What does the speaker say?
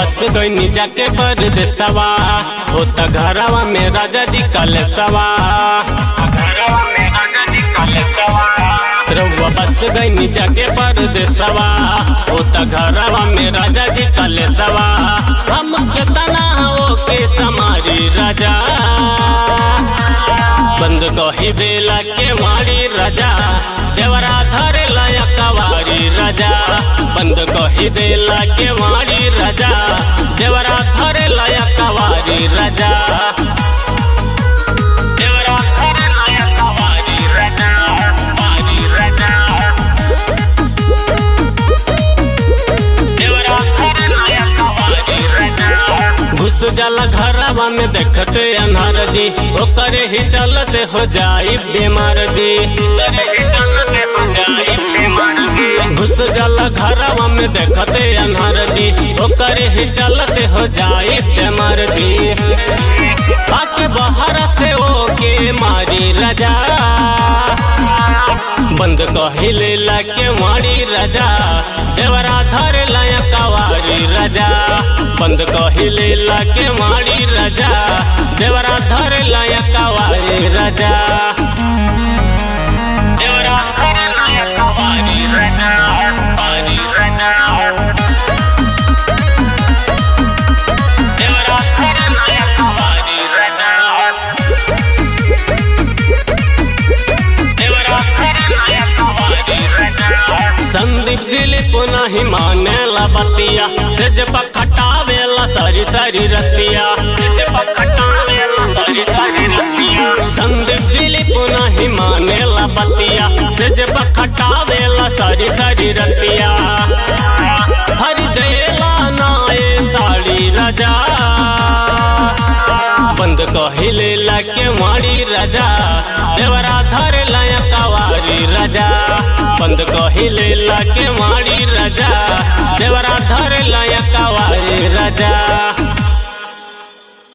बस गईनी जाके परदेसवा होता घरवा में राजा जी कलेसवा घरवा में राजा जी कलेसवा रउआ बस गईनी जाके परदेसवा होता घरवा में राजा जी कलेसवा हम केतना हो के समारी राजा बंद कही बेला के मारी राजा देवरा धरे लाया कवारी राजा बंद कही देला के मारी राजा देवरा धरे लाया कवारी राजा देवरा धरे लाया कवारी राजा कवारी राजा देवरा धरे लाया कवारी राजा घुस जाला घरवा में देखते अनहर जी ओकरे ही चलते हो जाई बीमार जी ओकरे ही चलते हो जाई बीमार जी घुस जाला घरवा में देखते अनहर जी ओकरे ही चलते हो जाई बीमार जी बाकी बाहर से ओके मारी रजा बंद कहिले लाके मारी राजा देवरा धरे लाया कवारी राजा बंद कहिले लाके मारी राजा देवरा धरे लाया कवारी राजा देवरा धरे लाया कवारी राजा कवारी राजा देवरा धरे लाया कवारी राजा संदीप दिलीप नाही मानेला बतिया से जब खटावेला सारी सारी रतिया संदीप दिलीप नाही मानेला बतिया से जब खटावेला सारी सारी रतिया हर देला नाए साड़ी राजा बंद कहिले लाके मारी राजा देवरा धरे लाया कवारी राजा बंद कहिले लाके मारी राजा देवरा धरे लाया कवारी राजा